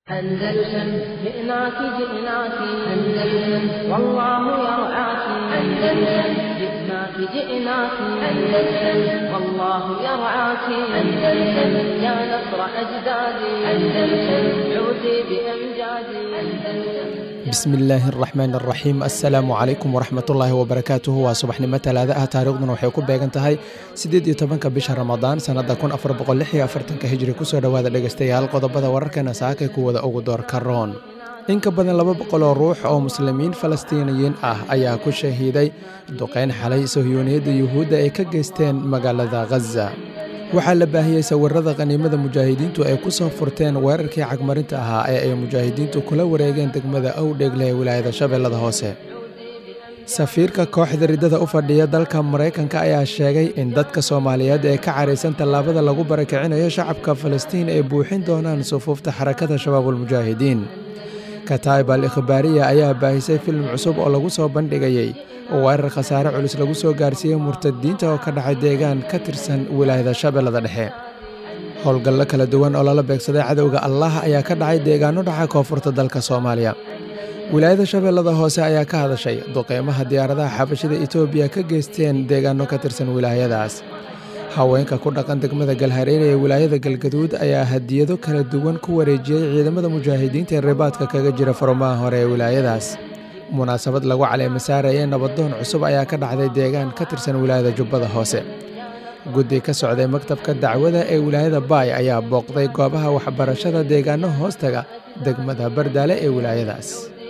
أندلسن جئناك جئناك أندلسن والله يرعاك أندلسن جئناك جئناك أندلسن والله يرعاك أندلسن يا نصر أجدادي أندلسن عودي بأمجادي أندلسن bismi illaahi araxmaan araxiim assalaamu calaykum waraxmatullaahi wabarakaatuhu waa subaxnimo talaada ah taariikhduna waxay ku beegan tahay siddeed iyo tobanka bisha ramadaan sannadda kun afar boqol lix iyo afartanka hijri kusoo dhowaada dhegaystayaal qodobada wararkeena saakay kuwada ugu doorka roon in ka badan laba boqoloo ruux oo muslimiin falastiiniyiin ah ayaa ku shahiiday duqeyn xalay sohyuuniyadda yuhuudda ay ka geysteen magaalada khaza waxaa la baahiyey sawirada khaniimada mujaahidiintu ay ku soo furteen weerarkii cagmarinta ahaa ee ay mujaahidiintu kula wareegeen degmada owdheegle ee wilaayada shabeellada hoose safiirka kooxda riddada u fadhiya dalka maraykanka ayaa sheegay in dadka soomaaliyeed ee ka caraysan tallaabada lagu barakicinayo shacabka falastiin ay buuxin doonaan sufuufta xarakada shabaabulmujaahidiin kataib al ikhbaariya ayaa baahisay filim cusub oo lagu soo bandhigayey weerar khasaare culus lagu soo gaarsiiyey murtadiinta oo ka dhacay deegaan ka tirsan wilaayada shabeellada dhexe howlgallo kala duwan oo lala beegsaday cadowga allah ayaa ka dhacay deegaano dhaca koonfurta dalka soomaaliya wilaayada shabeellada hoose ayaa ka hadashay duqeymaha diyaaradaha xabashida etoobiya ka geysteen deegaano ka tirsan wilaayadaas haweenka ku dhaqan degmada galhareere ee wilaayada galgaduud ayaa hadiyado kala duwan ku wareejiyey ciidamada mujaahidiinta ee ribaadka kaga jira farumaha hore ee wilaayadaas munaasabad lagu caleema saarayay nabadoon cusub ayaa ka dhacday deegaan ka tirsan wilaayada jubbada hoose guddi ka socday maktabka dacwada ee wilaayada baay ayaa booqday goobaha waxbarashada deegaano hoostaga degmada bardaale ee wilaayadaas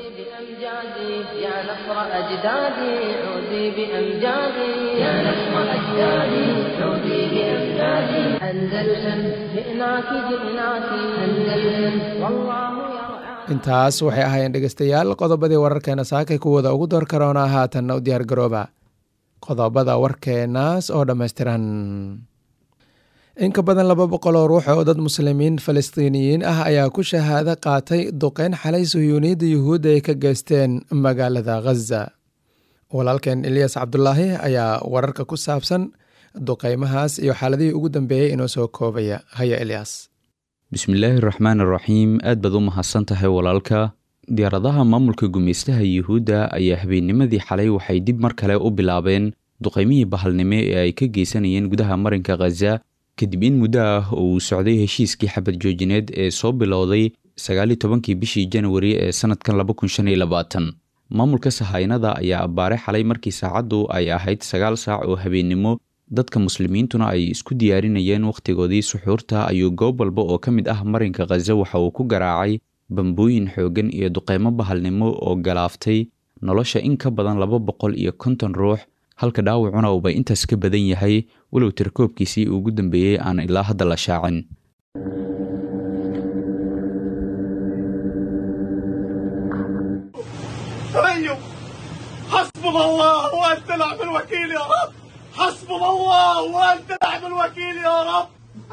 intaas waxay ahaayeen dhegaystayaal qodobadii wararkeena saakay kuwooda ugu door karoona haatanna u diyaar garooba qodobada warkeenaas oo dhammaystiran in ka badan laba boqol oo ruux oo dad muslimiin falastiiniyiin ah ayaa ku shahaado qaatay duqeyn xalay suhyuuniyadda yuhuudda ay ka geysteen magaalada khaza walaalkeen eliyas cabdulaahi ayaa wararka ku saabsan duqeymahaas iyo xaaladihii ugu dambeeyey inoo soo koobaya haya eliyas bismillaahi raxmaan araxiim aad baad u mahadsan tahay walaalka diyaaradaha maamulka gumaystaha yuhuudda ayaa habeennimadii xalay waxay dib mar kale u bilaabeen duqaymihii bahalnimo ee ay ka geysanayeen gudaha marinka khaza kadib in muddo ah oo uu socday heshiiskii xabad joojineed ee soo bilowday sagaaliyo tobankii bishii janwari ee sannadkan laba kun shan iyo labaatan maamulka sahaynada ayaa abbaare xalay markii saacaddu ay ahayd sagaal saac oo habeennimo dadka muslimiintuna ay isku diyaarinayeen wakhtigoodii suxuurta ayuu goob walba oo ka mid ah marinka khaza waxa uu ku garaacay bambooyin xooggan iyo duqeymo bahalnimo oo galaaftay nolosha in ka badan laba boqol iyo konton ruux halka dhaawacuna uuba intaas ka badan yahay walow tirkoobkiisii ugu dambeeyey aan ilaa hadda la shaacin حسبنا الله وانت نعم الوكيل يا رب حسبنا الله وانت نعم الوكيل يا رب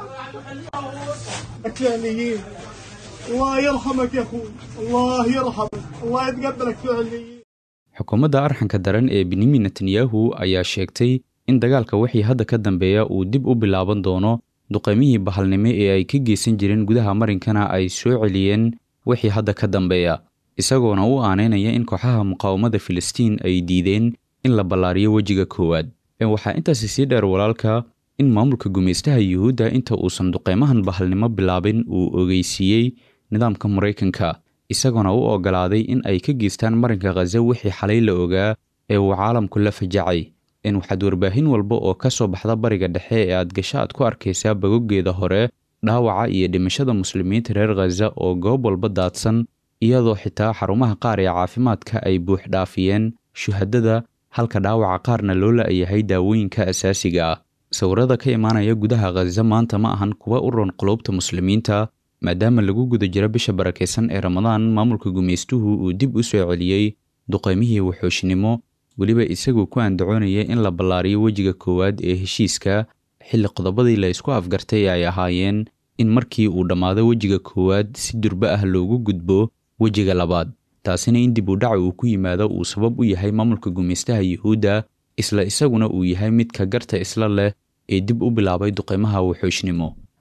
فعليين الله يرحمك يا اخوي الله يرحمك الله يتقبلك فعليين xukuumadda arxanka daran ee benyamin netanyahu ayaa sheegtay in dagaalka wixii hadda ka dambeeya uu dib u bilaaban doono duqaymihii bahalnimo ee ay ka geysan jireen gudaha marinkana ay soo celiyeen wixii hadda ka dambeeya isagoona u aaneynaya in kooxaha muqaawamada filistiin ay diideen in la ballaariyo wejiga koowaad waxaa intaasi sii dheer walaalka in maamulka gumaystaha yuhuudda inta uusan duqeymahan bahalnimo bilaabin uu ogeysiiyey nidaamka maraykanka isagoona u oggolaaday in ay ka geystaan marinka khaza wixii xalay la ogaa ee uu caalamku la fajacay in waxaad warbaahin walba oo ka soo baxda bariga dhexe ee aad gasho aad ku arkaysaa bagoggeeda hore dhaawaca iyo dhimashada muslimiinta reer khaza oo goob walba daadsan iyadoo xitaa xarumaha qaar ee caafimaadka ay buux dhaafiyeen shuhadada halka dhaawaca qaarna loo la-yahay daawooyinka asaasiga ah sawirada ka imaanaya gudaha khaza maanta ma ahan kuwa u roon qulubta muslimiinta maadaama lagu guda jiro bisha barakaysan ee ramadaan maamulka gumaystuhu uu dib u soo celiyey duqaymihii waxooshnimo weliba isagoo ku andacoonaya in la ballaariyo wejiga koowaad ee heshiiska xilli qodobadii la isku afgartay ay ahaayeen in markii uu dhammaado wejiga koowaad si durbe ah loogu gudbo wejiga labaad taasina in dib u dhaca uu ku yimaado uu sabab u yahay maamulka gumaystaha yuhuudda isla isaguna uu yahay midka garta isla leh ee dib u bilaabay duqaymaha waxooshnimo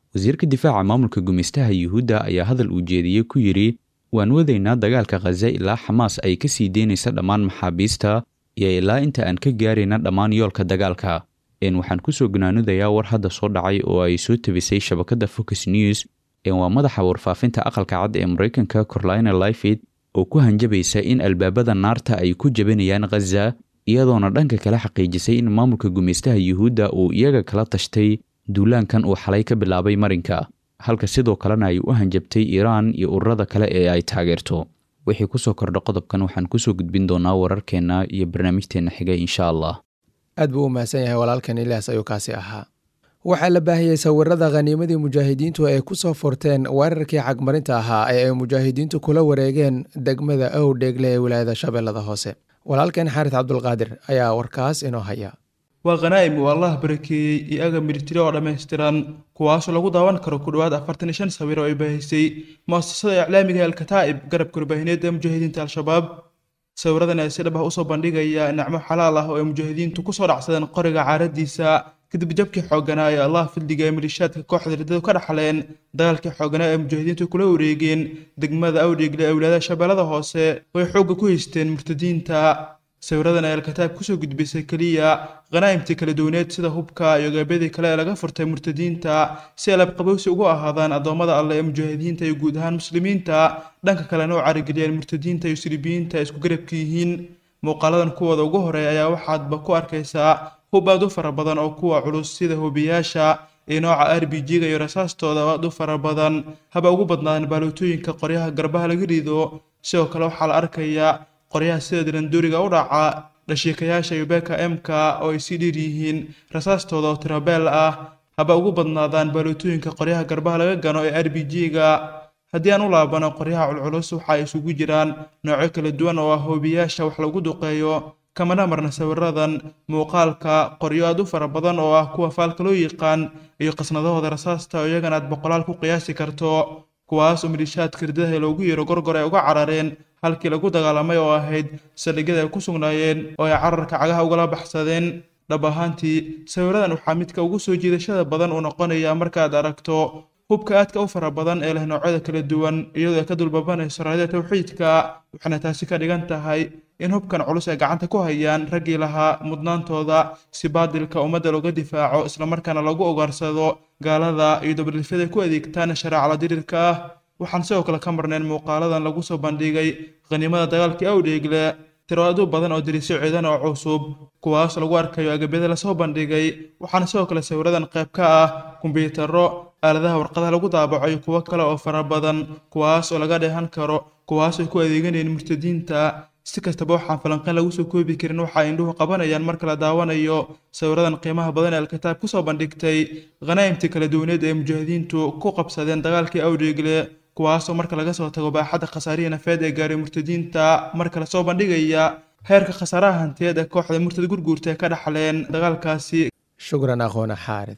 wasiirka difaaca maamulka gumaystaha yuhuudda ayaa hadal uu jeediyey ku yidhi waan wadaynaa dagaalka khaza ilaa xamaas ay ka sii deynaysa dhammaan maxaabiista iyo ilaa inta aan ka gaarayna dhammaan yoolka dagaalka een waxaan kusoo gunaanudayaa war hadda soo dhacay oo ay soo tabisay shabakadda focus news een waa madaxa warfaafinta aqalka cad ee maraykanka corlina lifid oo ku hanjabaysa in albaabada naarta ay ku jebinayaan khaza iyadoona dhanka kale xaqiijisay in maamulka gumaystaha yuhuudda uu iyaga kala tashtay duulaankan uu xalay ka bilaabay marinka halka sidoo kalena ay u hanjabtay iiraan iyo ururada kale ee ay taageerto wixii kusoo kordha qodobkan waxaan kusoo gudbin doonaa wararkeenna iyo barnaamijteenna xiga insha allah aad buu u mahadsan yahay walaalkan ilaas ayuu kaasi ahaa waxaa la baahiyey sawirada khaniimadii mujaahidiintu ay ku soo furteen weerarkii cagmarinta ahaa ee ay mujaahidiintu kula wareegeen degmada owdheegle ee wilaayada shabeellada hoose walaalkeen xaarid cabdulqaadir ayaa warkaas inoo haya waa khanaa'im uu allah barakeeyey iyo agab militari oo dhammaystiran kuwaasoo lagu daawan karo ku dhowaad afartan iyo shan sawir oo ay baahisay mu'asasada iclaamiga alkataa'ib garabka warbaahineed ee mujaahidiinta al-shabaab sawiradan ayaa si dhab ah usoo bandhigaya nicmo xalaal ah oo ay mujaahidiintu kusoo dhacsadeen qoriga caaradiisa kadib jabkii xooganaa ee allah fildiga ee malishaadka kooxda riddadu ka dhaxleen dagaalkii xooganaa ee mujaahidiintu kula wareegeen degmada awdheegle ee wilaayada shabeellada hoose oo ay xoogga ku haysteen murtadiinta sawiradan ay alkataab kusoo gudbisay keliya khanaa'imtii kala duwaneed sida hubka iyo gabyadii kale ee laga furtay murtadiinta si alabqabowsi ugu ahaadaan addoommada alleh ee mujaahidiinta iyo guud ahaan muslimiinta dhanka kalena u carigeliyeen murtadiinta iyo silibiyiinta ay isku garabka yihiin muuqaaladan kuwooda ugu horeeya ayaa waxaadba ku arkaysaa hub aad u fara badan oo kuwa culus sida hubiyaasha iyo nooca r b g-ga iyo rasaastooda oo aad u fara badan haba ugu badnaadeen baalootooyinka qoryaha garbaha laga rido sidoo kale waxaa la arkayaa qoryaha sida dilandooriga u dhaca dhashiikayaasha iyo beeka emka oo ay sii dhiir yihiin rasaastooda oo tirabeel ah haba ugu badnaadaan baalootooyinka qoryaha garbaha laga gano ee r b g-ga haddii aan u laabano qoryaha culculus waxa ay isugu jiraan noocyo kala duwan oo ah hoobiyaasha wax lagu duqeeyo kamana marna sawiradan muuqaalka qoryo aad u fara badan oo ah kuwa faalka loo yaqaan iyo qasnadahooda rasaasta oo iyagana aad boqolaal ku qiyaasi karto kuwaas oo milishaadka ridaha loogu yeero gorgor ay uga carareen halkii lagu dagaalamay oo ahayd saldhigyada ay ku sugnaayeen oo ay cararka cagaha ugala baxsadeen dhab ahaantii sawiradan waxaa midka ugu soo jiidashada badan uu noqonayaa markaad aragto hubka aadka u fara badan ee leh noocyada kala duwan iyadoo ay ka dulbabanayso raadida tawxiidka waxaana taasi ka dhigan tahay in hubkan culus ay gacanta ku hayaan raggii lahaa mudnaantooda si baadilka ummadda looga difaaco islamarkaana lagu ogaarsado gaalada iyo dabadhilfyada ku adeegtaan shareecala dirirka ah waxaan sidoo kale ka marnayn muuqaaladan lagu soo bandhigay khaniimada dagaalkii awdheegle tiro aad u badan oo dirisyo ciidan oo cusub kuwaas lagu arkayo agabyada lasoo bandhigay waxaana sidoo kale sawiradan qayb ka ah kumbiyuutarro aaladaha warqadaha lagu daabaco iyo kuwo kale oo fara badan kuwaas oo laga dheehan karo kuwaas ay ku adeeganayeen murtadiinta si kastaba waxaan falanqayn lagu soo koobi karin waxa ay indhuhu qabanayaan marka la daawanayo sawiradan qiimaha badan ee alkitaab kusoo bandhigtay khanaa'imtii kala duwaneed ee mujaahidiintu ku qabsadeen dagaalkii awdheegle kuwaasoo marka laga soo tago baaxadda khasaarihii nafeed ee gaaray murtadiinta marka lasoo bandhigaya heerka khasaaraha hantiyeed ee kooxda murtad gurguurta ee ka dhaxleen dagaalkaasi shukran aqoona xaarid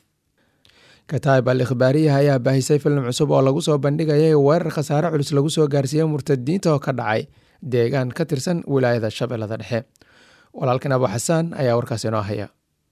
kataib al ikhbaariyaha ayaa baahisay filim cusub oo lagu soo bandhigayay weerar khasaare culus lagu soo gaarsiiyey murtadiinta oo ka dhacay deegaan ka tirsan wilaayada shabeellada dhexe walaalkan abu xasaan ayaa warkaas inoo haya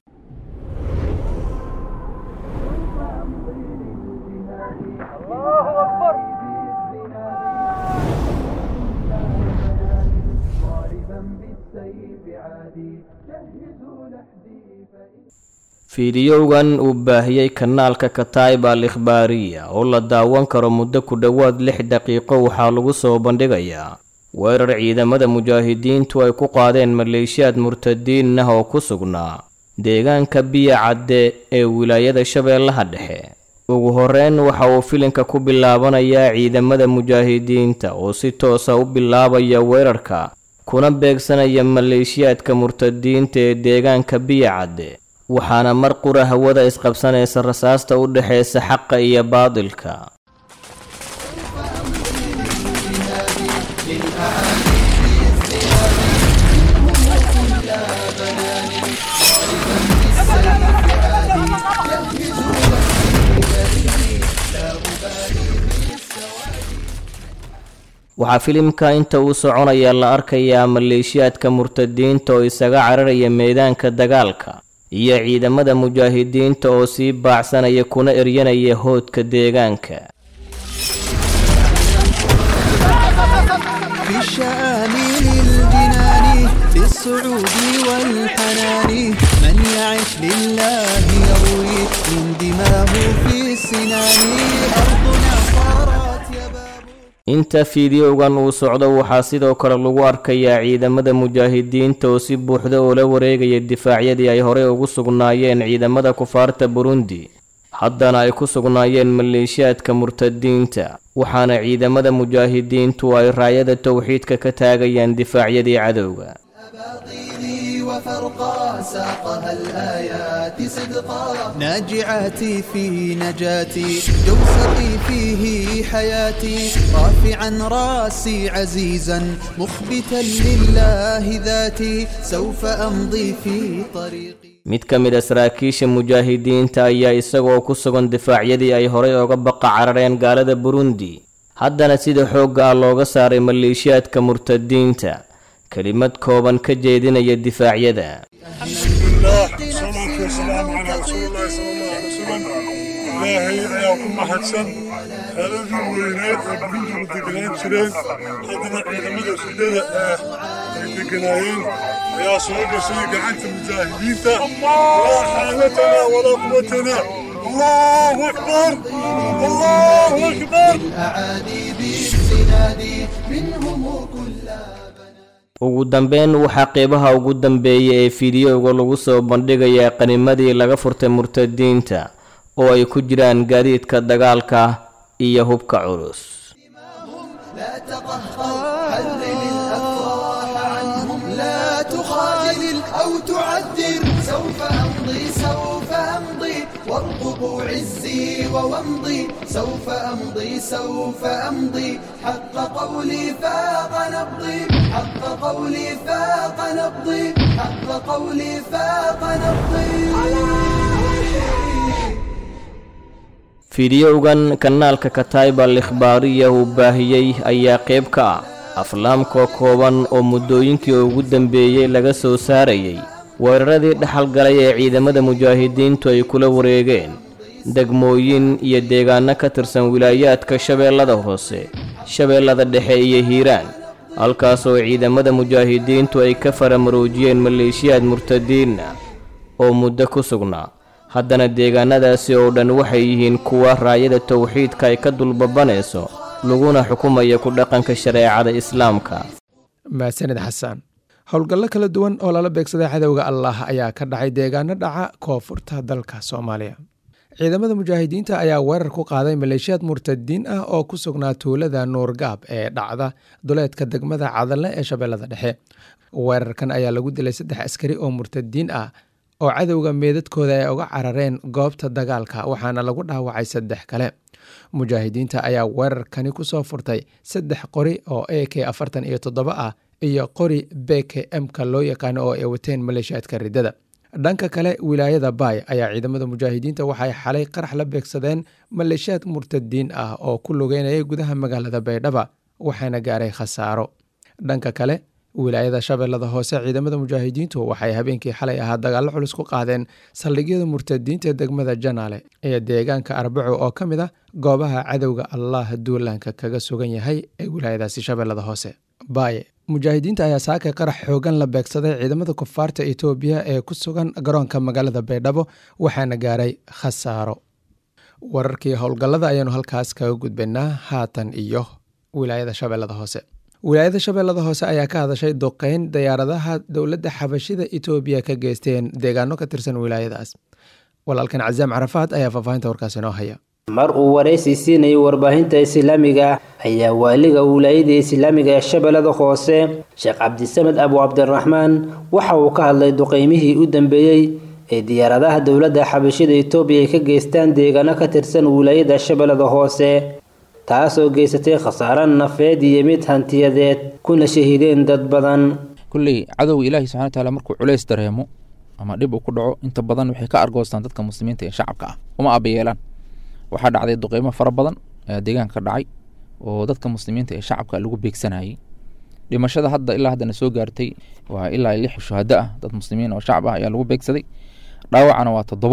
fiidiyowgan uu baahiyey kanaalka kataib al ikhbaariya oo la daawan karo muddo ku dhowaad lix daqiiqo waxaa lagu soo bandhigayaa weerar ciidamada mujaahidiintu ay ku qaadeen maleeshiyaad murtadiin ah oo ku sugnaa deegaanka biya cadde ee wilaayada shabeellaha dhexe ugu horeyn waxa uu filinka ku bilaabanayaa ciidamada mujaahidiinta oo si toosa u bilaabaya weerarka kuna beegsanaya maleeshiyaadka murtadiinta ee deegaanka biya cadde waxaana mar qura hawada isqabsanaysa rasaasta u dhexaysa xaqa iyo baadilka waxaa filimka inta uu soconaya la arkayaa maleeshiyaadka murtadiinta oo isaga cararaya meedaanka dagaalka iyo ciidamada mujaahidiinta oo sii baacsanaya kuna eryanaya hoodka deegaanka في الشآمل الجنان للسعود والحنان من يعش لله يروي من دماه في السنان أرضنا صارت يباب inta fiidiyowgan uu socdo waxaa sidoo kale lagu arkayaa ciidamada mujaahidiinta oo si buuxda ula wareegaya difaacyadii ay horey ugu sugnaayeen ciidamada kufaarta burundi haddana ay ku sugnaayeen maleeshiyaadka murtadiinta waxaana ciidamada mujaahidiintu ay raayada towxiidka ka taagayaan difaacyadii cadowga أباطيلي وفرقا ساقها الآيات صدقا ناجعاتي في نجاتي جوسقي فيه حياتي رافعا راسي عزيزا مخبتا لله ذاتي سوف أمضي في طريقي mid ka mid a saraakiisha mujaahidiinta ayaa isagoo ku sugan difaacyadii ay horey oga baqa carareen gaalada burundi haddana sida xoogga ah looga saaray maleeshiyaadka murtadiinta kelimad kooban ka jeedinaya difaacyada الله والصلاة والسلام على رسول الله صلى الله عليه وسلم إلهي أياكم محدثا هذا وينات وبنت مدقنين شرين هذا عيدمدا سيدة دقنايين يا صوب سيدة عنت المجاهدين لا حالتنا ولا قوتنا الله أكبر الله أكبر الأعادي بالسناد منهم كل ugu dambeyn waxaa qeybaha ugu dambeeya ee fiidiyowga lagu soo bandhigayaa qanimadii laga furtay murtadiinta oo ay ku jiraan gaadiidka dagaalka iyo hubka culus لا تقهقر حرم الأفراح عنهم لا تخاذل أو تعذر سوف أمضي سوف أمضي وارقبوا عزي وومضي سوف أمضي سوف أمضي حق قولي فاق نبضي حق قولي فاق نبضي حق قولي فاق نبضي fiidiyowgan kanaalka kataiba alikhbaariya uu baahiyey ayaa qayb ka ah aflaamka kooban oo muddooyinkii ugu dambeeyey laga soo saarayay weeraradii dhaxal galay ee ciidamada mujaahidiintu ay kula wareegeen degmooyin iyo deegaano ka tirsan wilaayaadka shabeellada hoose shabeellada dhexe iyo hiiraan halkaasoo ciidamada mujaahidiintu ay ka faramaroojiyeen maleeshiyaad murtadiinna oo muddo ku sugnaa haddana deegaanadaasi oo dhan waxay yihiin kuwa raayada towxiidka ay ka dulbabanayso laguna xukumaya ku dhaqanka shareecada islaamka mahadsanid xasan howlgallo kala duwan oo lala beegsaday cadowga allah ayaa ka dhacay deegaano dhaca koonfurta dalka soomaaliya ciidamada mujaahidiinta ayaa weerar ku qaaday maleeshiyaad murtadiin ah oo ku sugnaa tuulada nuurgaab ee dhacda duleedka degmada cadalle ee shabeellada dhexe weerarkan ayaa lagu dilay saddex askari oo murtadiin ah oo cadowga meedadkooda ay uga carareen goobta dagaalka waxaana lagu dhaawacay saddex kale mujaahidiinta ayaa weerarkani kusoo furtay saddex qori oo a k afartan iyo toddoba ah iyo qori b k m-ka loo yaqaano oo ay wateen maleeshiyaadka riddada dhanka kale wilaayada baay ayaa ciidamada mujaahidiinta waxay xalay qarax la beegsadeen maleeshiyaad murtadiin ah oo ku lugeynayay gudaha magaalada baydhaba waxaana gaaray khasaaro dhanka kale wilaayada shabeellada hoose ciidamada mujaahidiintu waxay habeenkii xalay ahaa dagaallo culus ku qaadeen saldhigyada murtadiinta degmada janaale ee deegaanka arbaco oo ka mid ah goobaha cadowga allah duulaanka kaga sugan yahay ee wilaayadaasi shabeellada hoose baaye mujaahidiinta ayaa saakay qarax xoogan la beegsaday ciidamada kufaarta etoobiya ee ku sugan garoonka magaalada baydhabo waxaana gaaray khasaaro wararkii howlgallada ayaanu halkaas kaga gudbaynaa haatan iyo wilaayada shabeellada hoose wilaayada shabeellada hoose ayaa ka hadashay duqeyn diyaaradaha dowladda xabashida etoobiya ka geysteen deegaano ka tirsan wilaayadaas walaalkan casaam carafaad ayaa faahfaahinta warkaas inoo haya mar uu waraysi siinayay warbaahinta islaamiga ayaa waaliga wilaayada islaamiga ee shabeellada hoose sheekh cabdisamed abu cabdiraxmaan waxa uu ka hadlay duqeymihii u dambeeyey ee diyaaradaha dowladda xabashida etoobiya ay ka geystaan deegaano ka tirsan wilaayada shabeellada hoose taasoo geysatay khasaaro nafeed iyo mid hantiyadeed kuna shahiideen dad badan kulley cadowga ilaahi subxana wataala markuu culays dareemo ama dhib uu ku dhaco inta badan waxay ka argoostaan dadka muslimiinta ee shacabka ah uma abayeelaan waxaa dhacday duqeymo fara badan ayaa deegaanka ka dhacay oo dadka muslimiinta ee shacabka lagu beegsanayay dhimashada hadda ilaa haddana soo gaartay waa ilaa lix shuhado ah dad muslimiin oo shacab ah ayaa lagu beegsaday dhaawacana waa toddobo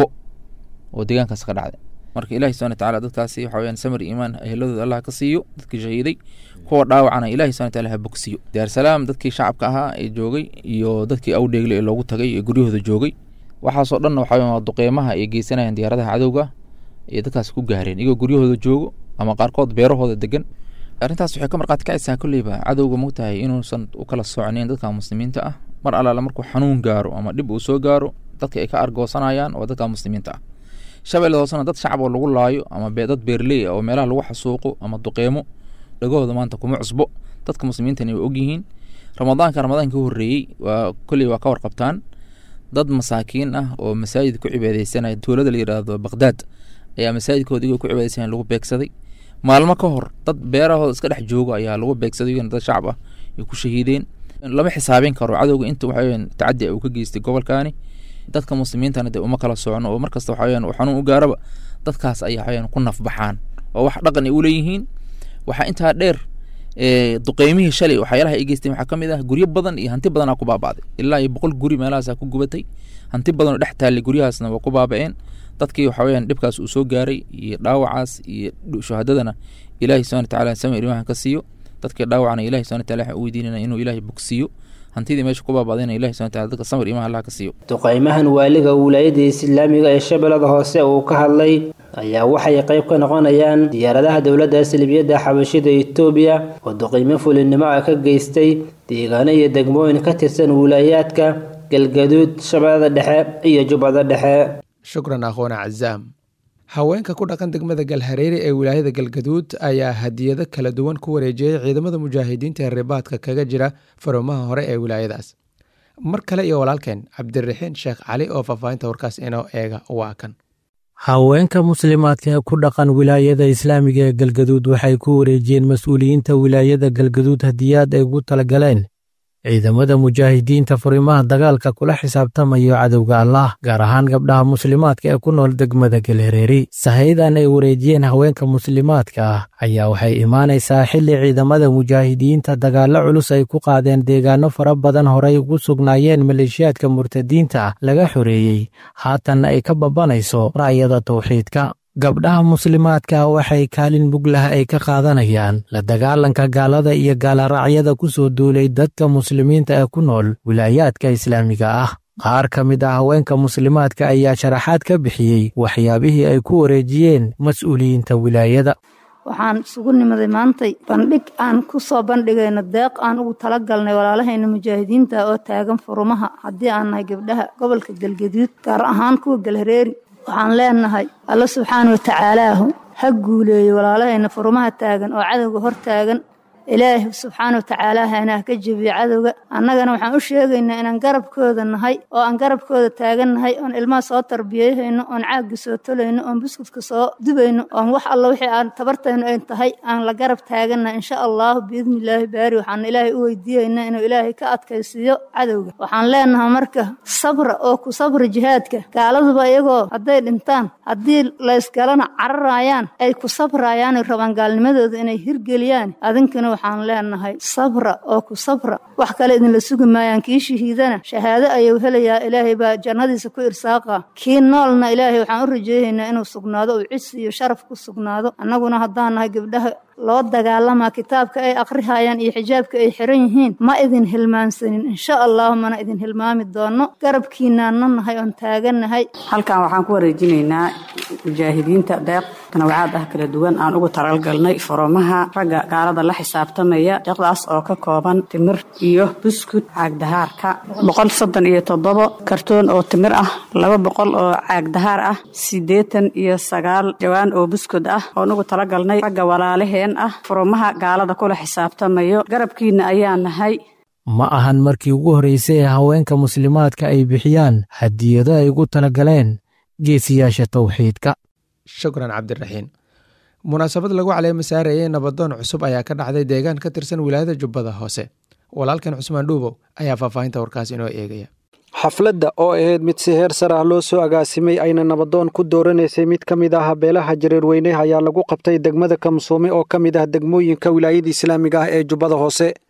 oo deegaankaas ka dhacday marka ilahi subana watacaala dadkaasi waxa weyaan samir iimaan eheladooda allah ka siiyo dadkii shahiiday kuwa dhaawacana ilahi subana wataala ha bogsiyo daarsalaam dadkii shacabka ahaa ee joogay iyo dadkii awdheegle ee loogu tagay ee guryahooda joogay waxaasoo dhanna waxa weyan waa duqeymaha ay geysanayaan diyaaradaha cadowga ee dadkaas ku gaareen iyagoo guryahooda joogo ama qaarkood beerahooda degan arrintaas waxay ka marqaati kacaysaa kolleyba cadowga mogtahay inuusan u kala socnayn dadka muslimiinta ah mar allaale markuu xanuun gaaro ama dhib uu soo gaaro dadka ay ka argoosanayaan waa dadka muslimiinta ah shabeellada hoosena dad shacab oo lagu laayo ama dad beerley ah oo meelaha lagu xasuuqo ama duqeemo dhagahooda maanta kuma cusbo dadka muslimiintana way ogyihiin ramadaanka ramadaanka ka horreeyey waa kolley waa ka warqabtaan dad masaakiin ah oo masaajid ku cibaadeysanaya tuulada la yidhaahdo baqdaad ayaa masaajidkooda iyagoo ku cibaadeysanaya lagu beegsaday maalmo ka hor dad beerahooda iska dhex jooga ayaa lagu beegsaday iyagana dad shacab ah ay ku shahiideen lama xisaabin karo cadowga inta waxaweyaan tacadi uu ka geystay gobolkaani dadka muslimiintana dee uma kala socno oo markasta waxaweyaan uu xanuun u gaaraba dadkaas ayaa waxaweyaan ku nafbaxaan oo wax dhaqan ay u leeyihiin waxaa intaa dheer duqeymihii shalay waxyaalaha ay geysteen waxaa ka mid ah guryo badan iyo hanti badanaa ku baaba'day ilaa iyo boqol guri meelahaasaa ku gubatay hanti badan oo dhex taallay guryahaasna waa ku baaba'een dadkii waxa weyaan dhibkaas uu soo gaaray iyo dhaawacaas iyo shuhadadana ilaahi subana watacaala samir imahan ka siiyo dadkii dhaawacana ilahi subana wataala waxaan u weydiinana inuu ilaahay bogsiiyo hantidii meesha ku baaba'dayna ilahi subana wataala dadka samir imaha allah ka siiyo duqeymahan waaliga wilaayada islaamiga ee shabeellada hoose uu ka hadlay ayaa waxay qayb ka noqonayaan diyaaradaha dowladda salibiyadda xabashida etoobiya oo duqeymo fulinimo ah ka geystay deegaano iyo degmooyin ka tirsan wilaayaadka galgaduud shabeellada dhexe iyo jubbada dhexe shukran akhoona cazaam haweenka ku dhaqan degmada galhareeri ee wilaayada galgaduud ayaa hadiyado kala duwan ku wareejiyey ciidamada mujaahidiinta ee ribaadka kaga jira farumaha hore ee wilaayadaas mar kale iyo walaalkeen cabdiraxiin sheekh cali oo faahfaahinta warkaas inoo eega waa kan haweenka muslimaadka ee ku dhaqan wilaayada islaamiga ee galgaduud waxay ku wareejiyeen mas-uuliyiinta wilaayada galgaduud hadiyaad ay ugu talagaleen ciidamada mujaahidiinta furimaha dagaalka kula xisaabtamayo cadowga allah gaar ahaan gabdhaha muslimaadka ee ku nool degmada galhareeri sahaydan ay wareejiyeen haweenka muslimaadka ah ayaa waxay imaanaysaa xilli ciidamada mujaahidiinta dagaallo culus ay ku qaadeen deegaano fara badan horey ugu sugnaayeen maleeshiyaadka murtadiinta laga xoreeyey haatanna ay ka babanayso ra'yada tawxiidka gabdhaha muslimaadka waxay kaalin muglah ay ka qaadanayaan la dagaalanka gaalada iyo gaalaracyada ku soo duulay dadka muslimiinta ee ku nool wilaayaadka islaamiga ah qaar ka mid ah haweenka muslimaadka ayaa sharaxaad ka bixiyey waxyaabihii ay ku wareejiyeen mas-uuliyiinta wilaayada waxaan isugu nimaday maantay bandhig aan ku soo bandhigayno deeq aan ugu talagalnay walaalahayna mujaahidiinta oo taagan furumaha haddii aan nahay gabdhaha gobolka galgaduud gaar ahaan kuwa galhareeri waxaan leenahay alla subxaana wa tacaalaahu ha guuleeyo walaalahayna furumaha taagan oo cadowga hor taagan ilaahi subxaana wa tacaala hana ka jebiyo cadowga annagana waxaan u sheegaynaa inaan garabkooda nahay oo aan garabkooda taagan nahay oon ilmaha soo tarbiyeyhayno oon caagga soo tolayno oon buskudka soo dubayno oon wax alla wixii aan tabartayno ay tahay aan la garab taagannahay insha allahu biidnillaahi baari waxaan ilaahay u weydiiyaynaa inuu ilaahay ka adkaysiiyo cadowga waxaan leenahay marka sabra oo ku sabra jihaadka gaaladuba iyagoo hadday dhintaan haddii laysgalana cararayaan ay ku sabrayaan rabaan gaalnimadooda inay hirgeliyaan adinkana waxaan leenahay sabra oo ku sabra wax kale idinla sugi maayaan kii shahiidana shahaado ayuu helayaa ilaahay baa jannadiisa ku irsaaqa kii noolna ilaahay waxaan u rajeeyaynaa inuu sugnaado uu cisi iyo sharaf ku sugnaado annaguna haddaan nahay gabdhaha loo dagaalamaa kitaabka ay akhrihayaan iyo xijaabka ay xiran yihiin ma idin hilmaansanin insha allahu mana idin hilmaami doono garabkiinaana nahay oon taagannahay halkan waxaan ku wareejinaynaa mujaahidiinta deeq tanawacaad ah kala duwan aan ugu talagalnay foromaha ragga gaalada la xisaabtamaya deeqdaas oo ka kooban timir iyo buskud caagdahaarka boqol soddon iyo toddobo kartoon oo timir ah laba boqol oo caagdahaar ah siddeetan iyo sagaal jawaan oo buskud ah oon ugu talagalnay ragga walaalaheen ah foromaha gaalada kula xisaabtamayo garabkiina ayaa nahay ma ahan markii ugu horraysay ee haweenka muslimaadka ay bixiyaan hadiyado ay ugu talagaleen geesiyaasha tawxiidka shukran cabdiraxiin munaasabad lagu caleema saarayay nabadoon cusub ayaa ka dhacday deegaan ka tirsan wilaayada jubbada hoose walaalkan cusmaan dhuubow ayaa faahfaahinta warkaas inoo eegaya xafladda oo ahayd mid si heer sar ah loo soo agaasimay ayna nabadoon ku dooranaysay mid ka mid ah beelaha jareerweyne ayaa lagu qabtay degmada kamsuume oo ka mid ah degmooyinka wilaayada islaamiga ah ee jubbada hoose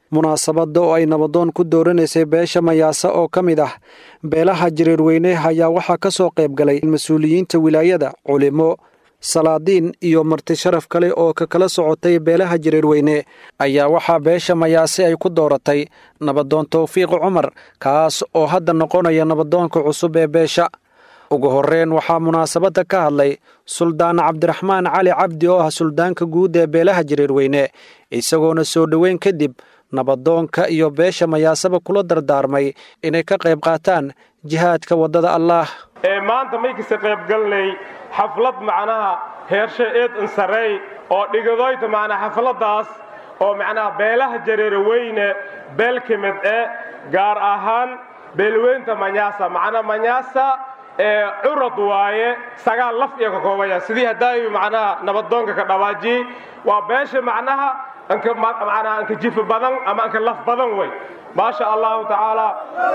munaasabadda oo ay nabadoon ku dooranaysay beesha mayaase oo ka mid ah beelaha jareerweyne ayaa waxaa ka soo qayb galay mas-uuliyiinta wilaayada culimo salaadiin iyo marti sharaf kale oo ka kala socotay beelaha jareerweyne ayaa waxaa beesha mayaase ay ku dooratay nabadoon towfiiq cumar kaas oo hadda noqonaya nabadoonka cusub ee beesha ugu horreyn waxaa munaasabadda ka hadlay suldaan cabdiraxmaan cali cabdi oo ah suldaanka guud ee beelaha jareerweyne isagoona soo dhoweyn kadib nabadoonka iyo beesha mayaaseba kula dardaarmay inay ka qayb qaataan jihaadka waddada allaah ee maanta maykasta qaybgalnay xaflad macnaha heershe eed insarey oo dhigadoyta macnaa xafladdaas oo macnaha beelaha jareerweyne beel ka mid e gaar ahaan beelweynta manyaasa macnaa manyaasa ee curad waaye sagaal laf iyo ka koobaya sidii haddaayu macnaha nabadoonka ka dhawaajiyey waa beesha macnaha anka macnaha anka jifa badan ama anka laf badan wey maasha allahu tacaala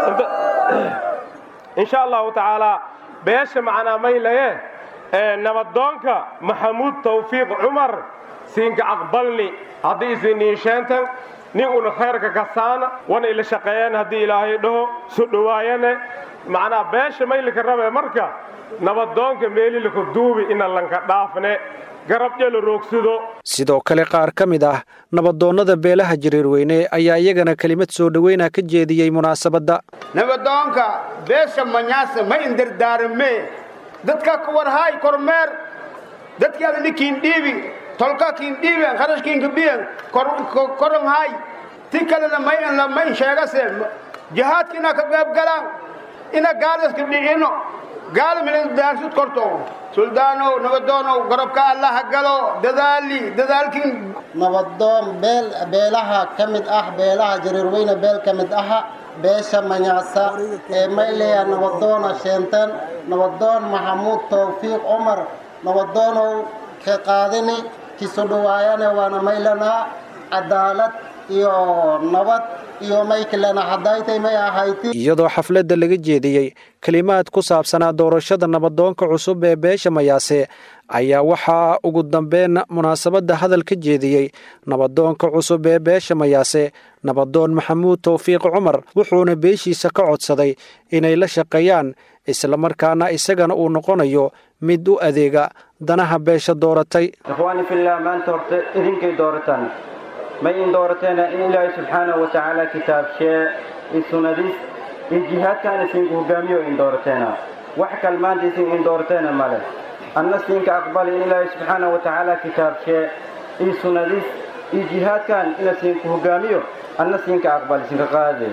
insha allahu tacaala beesha macnaa maylaye ee nabadoonka maxamuud tawfiiq cumar siinka aqbalni haddii isiniisheentan nin una khayrka kasaana wana ila shaqeeyeen haddii ilaahay dhaho su dhowaayane macnaa beesha maylika rabe marka nabadoonka meelilaka duubi ina lanka dhaafne garabjela roogsido sidoo kale qaar ka mid ah nabadoonnada beelaha jareerweyne ayaa iyagana kelimad soo dhoweyna ka jeediyey munaasabadda nabadoonka beesha manyaasa ma indardaarame dadka ka warhaay kormeer dadkaada nikiin dhiibi tolka kiin dhiiben kharashkiinka biyen koron haay ti kalena may la may sheegase jihaadka ina ka qayb galaan ina gaalaska dhicino gaala milan daarsud korto suldaanow nabadoonow garabka allaha galo dadaali dadaalkiin nabadoon beel beelaha ka mid ah beelaha jareerweyne beel ka mid aha beesha manyaasa ee mayleya nabadoona sheenten nabadoon maxamuud tawfiiq cumar nabadoonow ka qaadini kiso dhowaayane waana maylanaa cadaalad iyo nabad iyo maykilena haddaytay may ahayti iyadoo xafladda laga jeediyey kelimaad ku saabsanaa doorashada nabadoonka cusub ee beesha mayaase ayaa waxaa ugu dambeyn munaasabadda hadal ka jeediyey nabadoonka cusub ee beesha mayaase nabadoon maxamuud tawfiiq cumar wuxuuna beeshiisa ka codsaday inay la shaqeeyaan islamarkaana isagana uu noqonayo mid u adeega danaha beesha dooratay ikhwaani fillah maanta horta idinkay doorataan may in doorateena in ilaahay subxaanahu wa tacaala kitaabshee i sunnadiis iyo jihaadkaana siinka hogaamiyo in doorateena wax kal maanta isin in doorateena male anna siinka aqbali in ilaahay subxaanahu wa tacaala kitaabshee iyo sunnadiis iyo jihaadkan ina siinka hogaamiyo anna siinka aqbali siinka qaade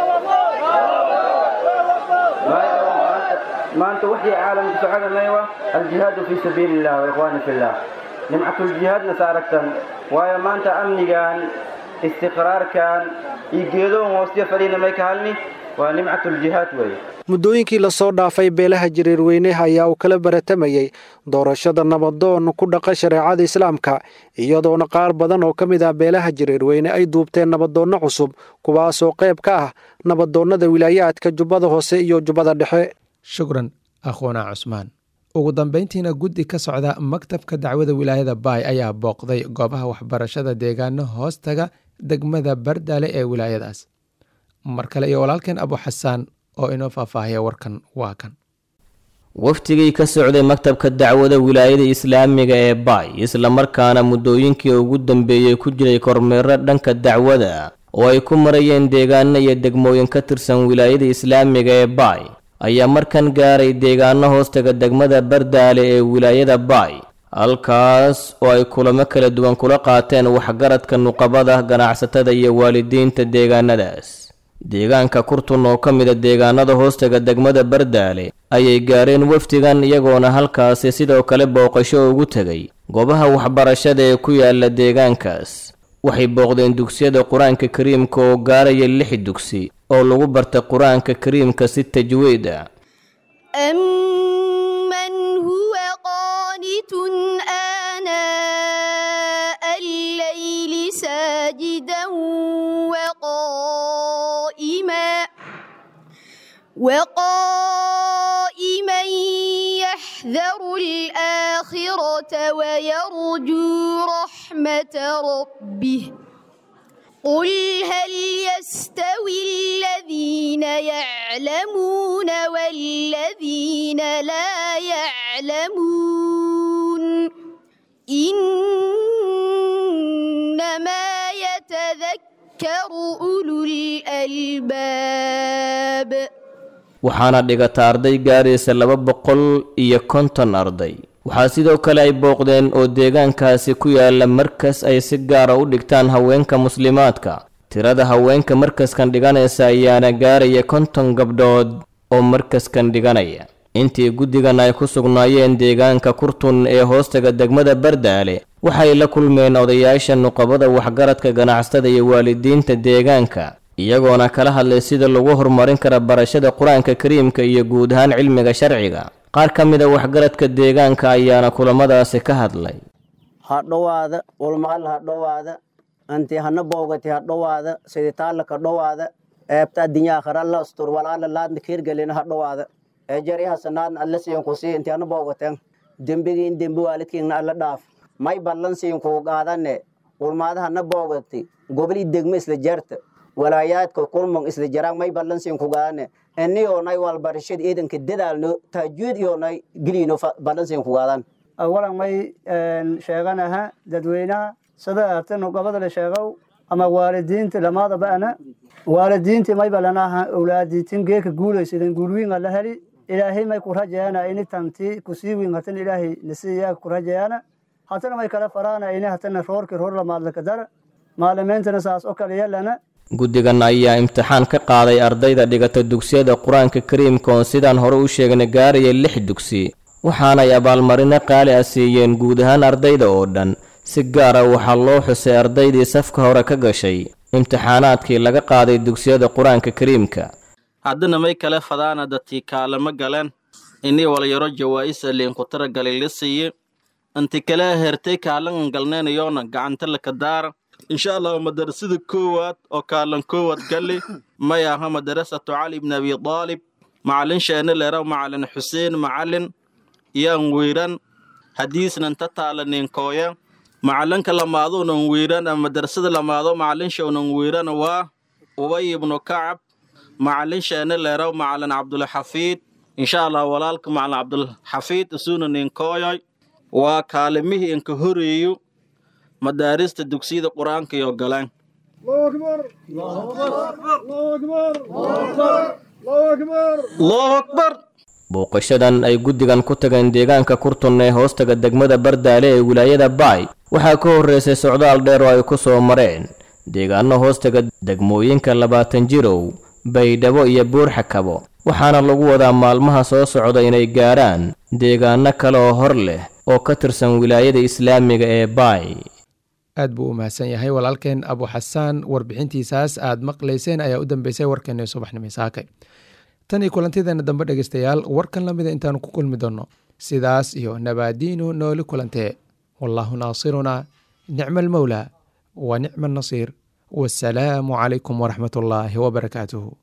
maanta waxii caalamka socodanaywa aljihaadu fii sabiili illah wa ikhwaani fillah nimcatuljihaadna sa aragtan waayo maanta amnigan istiqraarkan iyo geedoon hoostiya fadhiina may ka halni waa nimcatuljihaad weeye muddooyinkii lasoo dhaafay beelaha jareerweyne ayaa uu kala baratamayey doorashada nabadoon ku dhaqa shareecada islaamka iyadoona qaar badan oo ka mid ah beelaha jareerweyne ay duubteen nabadoonno cusub kuwaasoo qayb ka ah nabadoonnada wilaayaadka jubbada hoose iyo jubbada dhexe shukran akhwana cusmaan ugu dambayntiina guddi ka socda maktabka dacwada wilaayada baay ayaa booqday goobaha waxbarashada deegaano hoostaga degmada bardaale ee wilaayadaas mar kale iyo walaalkeen abu xasaan oo inoo faahfaahiya warkan waa kan waftigii ka socday maktabka dacwada wilaayada islaamiga ee baay islamarkaana muddooyinkii ugu dambeeyey ku jiray kormeero dhanka dacwada oo ay ku marayeen deegaano iyo degmooyin ka tirsan wilaayada islaamiga ee baay ayaa markan gaaray deegaano hoostaga degmada bardaale ee wilaayada baay halkaas oo ay kulamo kala duwan kula qaateen waxgaradka nuqabada ganacsatada iyo waalidiinta deegaanadaas deegaanka kurtun oo ka mida deegaanada hoostaga degmada bardaale ayay gaareen wafdigan iyagoona halkaasi sidoo kale booqasho ugu tegay goobaha waxbarashada ee ku yaala deegaankaas waxay booqdeen dugsiyada qur-aanka kariimka oo gaaraya lix dugsi oo lagu barta qur-aanka kariimka si tajwiid ah أمن هو قانت آناء الليل ساجدا وقائما وقائما يحذر الآخرة ويرجو رحمة ربه قل هل يستوي الذين يعلمون والذين لا يعلمون إنما يتذكر أولو الألباب waxaana dhigata arday gaaraysa laba boqol iyo konton arday waxaa sidoo kale ay booqdeen oo deegaankaasi ku yaala markas ay si gaara u dhigtaan haweenka muslimaadka tirada haweenka markaskan dhiganaysa ayaana gaaraya konton gabdhood oo markaskan dhiganaya intii guddigan ay ku sugnaayeen deegaanka kurtun ee hoostaga degmada bardaale waxay la kulmeen odayaasha nuqabada waxgaradka ganacsatada iyo waalidiinta deegaanka iyagoona kala hadlay sida lagu horumarin kara barashada qur-aanka kariimka iyo guud ahaan cilmiga sharciga qaar ka mid a waxgaradka deegaanka ayaana kulamadaasi ka hadlay ha dhowaada ulmaal ha dhowaada anti hana boogati ha dhowaada siditaalaka dhowaada eebta adinyaa kharalla astur walaala laadna kiirgelina ha dhowaada ejari hasanaadna alla siinkusii inti hana boogaten dembigiin dembi waalidkiinna alla dhaaf may ballan siinkuu qaadane ulmaada hana boogati gobolii degmo isla jarta walaayaadka kulmon isla jaraan may ballan siinku qaadane eniyoonay walbarashada ciidanka dadaalno taajuud iyoonay gelino ballan siinku qaadan awalan may sheeganaha dadweynaha sida aatanu gobada sheegow ama waalidiinta lamaadaba ana waalidiinti may balanaha awlaadiitin geeka guulaysadan guulwiinga la heli ilaahay may ku rajayaana ini tanti kusii wiin hatan ilaahay nasiiyaa ku rajayaana hatana may kala faraana ini hatana roorki roor lamaadlaka dara maalimiintana saas oo kale yalana guddigan ayaa imtixaan ka qaaday ardayda dhigata dugsiyada qur-aanka kariimka oon sidaan hore u sheegnay gaaraya lix dugsi waxaanay abaalmarino qaali ah siiyeen guud ahaan ardayda oo dhan si gaara waxaa loo xusay ardaydii safka hore ka gashay imtixaanaadkii laga qaaday dugsiyada qur-aanka kariimka haddana may kale fadaana dadkii kaalamo galeen inii walyaro jawaa'isa liinku taragalay la siiye inti kale hertay kaalan galneenayoona gacanta laka daara insha allahu madarasada koowaad oo kaalan koowaad galli may aha madarasatu cali bni abi daalib macalin sheene leraw macalin xuseen macalin yaan wiiran hadiisnanta taalaninkoya macalinka lamaaduunan wiiran ama madarasada lamaado macalin shownan wiiran waa ubay ibnu kacab macalin sheene leraw macalin cabdulxafiid insha allah walaalka macalin cabdulxafiid isuuna ninkoyoy waa kaalimihii inka horeeyo madaarista dugsiyada qur-aanka iyo galaan allahu akbar booqashadan ay guddigan ku tageen deegaanka kurtun ee hoostaga degmada bardaale ee wilaayada baay waxaa ka horreysay socdaal dheer oo ay ku soo mareen deegaano hoostaga degmooyinka labaatan jirow baydhabo iyo buurxakabo waxaana lagu wadaa maalmaha soo socda inay gaarhaan deegaano kale oo hor leh oo ka tirsan wilaayada islaamiga ee baay aad buu u mahadsan yahay walaalkeen abu xasaan warbixintiisaas aad maqlayseen ayaa u dambeysay warkeena subaxnimo saakay tan iyo kulantideena dambe dhegeystayaal warkan lamida intaanu ku kulmi doonno sidaas iyo nabaadiinu nooli kulantee wallaahu naasirunaa nicma almowlaa wa nicma annasiir wasalaamu calaykum waraxmat ullaahi wabarakaatuhu